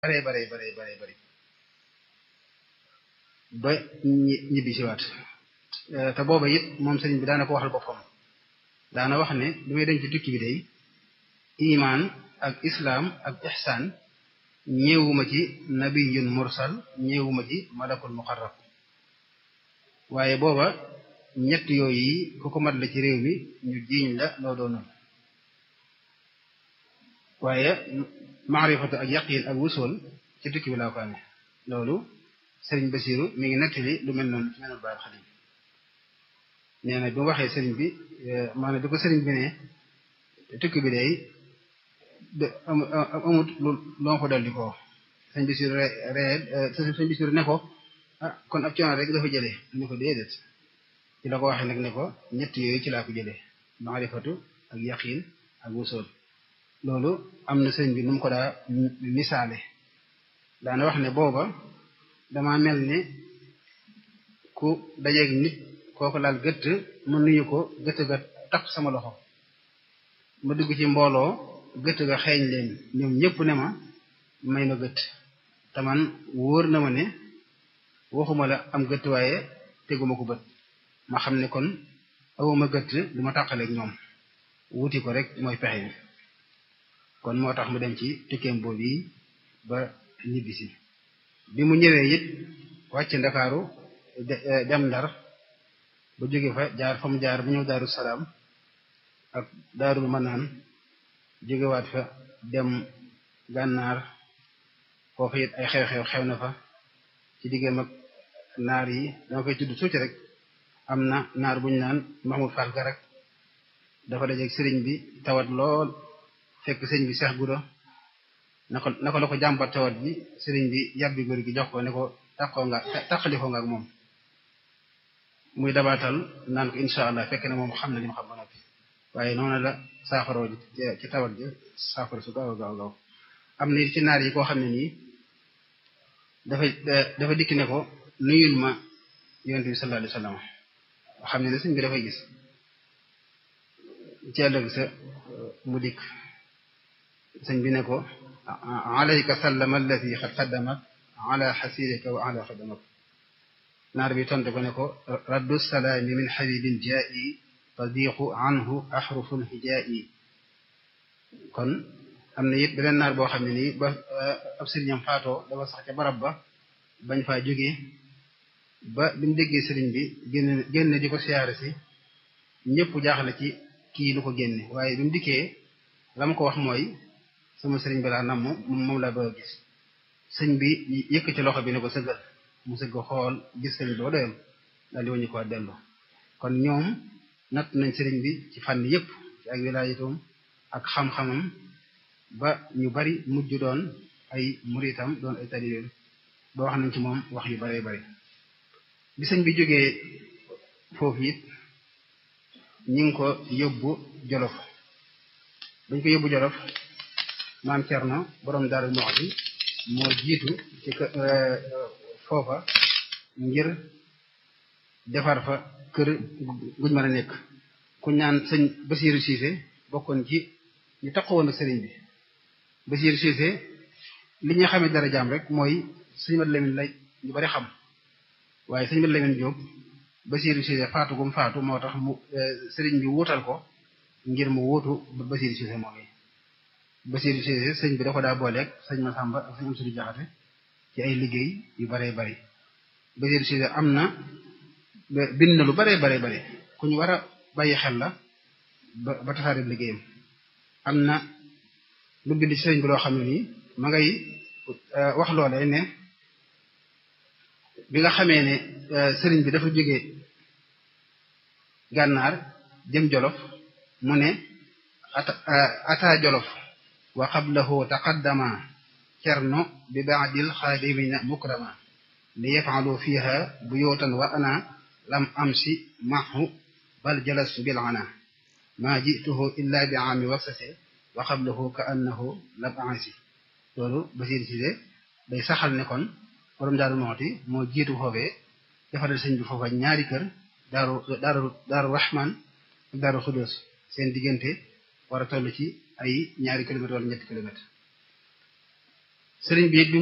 bare bare bare bare bare ba ñibbi si waat te booba it moom sëriñ bi daana ko waxal boppam daana wax ne bi may dem ci tukki bi day imaan ak islaam ak ihsaan ñëwuma ci nabiyun mursal ñëwuma ci malakul muqarrab waaye booba ñett yooyu yi ku ko mat la ci réew mi ñu jiiñ la loo doonoon waaye maarifatu ak yaqin ak wusool ci tukki bi laa ko amee loolu sëriñ Basiru mi ngi nettali lu mel noonu ci menul baal xadim nee na bi mu waxee sëriñ bi maanaam bi ko sëriñ bi ne tukki bi day amut lu loo ko dolli ko sëñ Basiru re ree sëñ Basiru ne ko ah kon ab coono rek dafa jëlee mu ne ko déedéet ci la ko waxee nag ne ko ñett yooyu ci laa ko jëlee maarifatu ak yaqin ak wusool loolu am na sëriñ bi nu mu ko daa misaale daana wax ne booba dama mel ni ku dajeeg nit kooku laal gëtt ma nuyu ko gëtt ga tax sama loxo ma dugg ci mbooloo gëtt ga xeeñ leen ñoom ñëpp ne ma may ma gëtt te man wóor na ma ne waxuma la am gëtt waaye teguma ko bët ma xam ne kon awuma gëtt du ma tàqaleeg ñoom wuti ko rek mooy pexe bi kon moo tax mu dem ci tukkeem boobu yi ba ñibbisi bi mu ñëwee it wàcc ndakaaru dem ndar ba jóge fa jaar fa mu jaar bu ñëw daaru salaam ak daarul manaan jógewaat fa dem gànnaar foofu it ay xew-xew xew na fa ci diggam ak naar yi dama koy tudd tuuti rek am na naar buñ naan Mahmoud Fall Garak dafa dajeeg sëriñ bi tawat lool fekk sëriñ bi seex gudo na ko na ko la ko jàmbat tawat bi sëriñ bi yàbbi góor gi jox ko ne ko taqoo nga taqalikoo nga ak moom muy dabaatal naan ko incha allah fekk ne moom xam na li mu xam ba noppi waaye noonu la saafaroo ci tawat ji saafara su gaaw gaaw gaaw am na ci naar yi koo xam ne nii dafa dafa dikk ne ko nuyul ma yonent bi sallallahu alayhi wasallam xam ne ne sëñ bi dafay gis ci ëllëg sa mu dikk sëñ bi ne ko alayka sallama allati xad xaddamak ala xasirika wa ala xaddamak naar bi tontu ko ne ko raddu salaami min xabibin jaa'i tadiqu anhu axruful hijaa'i kon am na it beneen naar boo xam ne nii ba ab sëriñam faatoo dafa sax ca barab ba bañ faa jógee ba bi mu déggee sëriñ bi génn génn di ko siyaare si ñëpp jaaxle ci kii lu ko génne waaye bi mu dikkee la ma ko wax mooy sama sëriñ bi laa namm moom laa bëgg a gis sëñ bi yëkk ci loxo bi ne ko sëggal mu sëgg xool gis sëriñ bi ba doyal daal di wañu ko dellu kon ñoom natt nañ sëriñ bi ci fànn yëpp ci ak wilaayatum ak xam-xamam ba ñu bari mujj doon ay muritam doon ay talibeem ba wax nañ ci moom wax yu baree bari bi sëñ bi jógee foofu it ñi ngi ko yóbbu jolof dañ ko yóbbu jolof maam Cerno borom Daaru Muxti moo jiitu ci foofa ngir defar fa kër guñ mën a nekk ku ñaan sëñ Basiiru Siise bokkoon ci ñu taxawoon ak sëriñ bi Basiiru Siise li ñu xamee dara jaam rek mooy sëñ Mat Lamin lay ñu bari xam waaye sëñ Mat Lamin Jóob Basiiru Siise faatu gum faatu moo tax mu sëriñ bi wuutal ko ngir mu wuutu Basiiru Siise moom yi Basiiru Siise sëñ bi da ko daa booleeg sëñ Masamba ak sëñ Amsadu Jaxate ci ay liggéey yu baree bari Basiiru Siise am na bind na lu baree baree bare ku ñu war a bàyyi xel la ba ba tasaare liggéeyam am na lu bind ci sëriñ bi loo xam ne nii ma ngay wax loolee ne bi nga xamee ne sëriñ bi dafa jóge gànnaar jëm jolof mu ne ata ata jolof wa qablahu taqaddama cerno bi baadil xaadimina mukrama li yafalu fiha buyutan wa ana lam amsi mahu bal jalastu bil ana ma jituhu illa bi aami wasase wa qablahu ka annahu lam ansi loolu Basiir Siise day saxal ne kon borom Daaru Muxti moo jiitu foofee defaral sëñ bi foofa ñaari kër daaru daaru daaru Rahman ak daaru Xudus seen diggante war a toll ci ay ñaari kilomètre wala ñetti kilomètre sëriñ bi it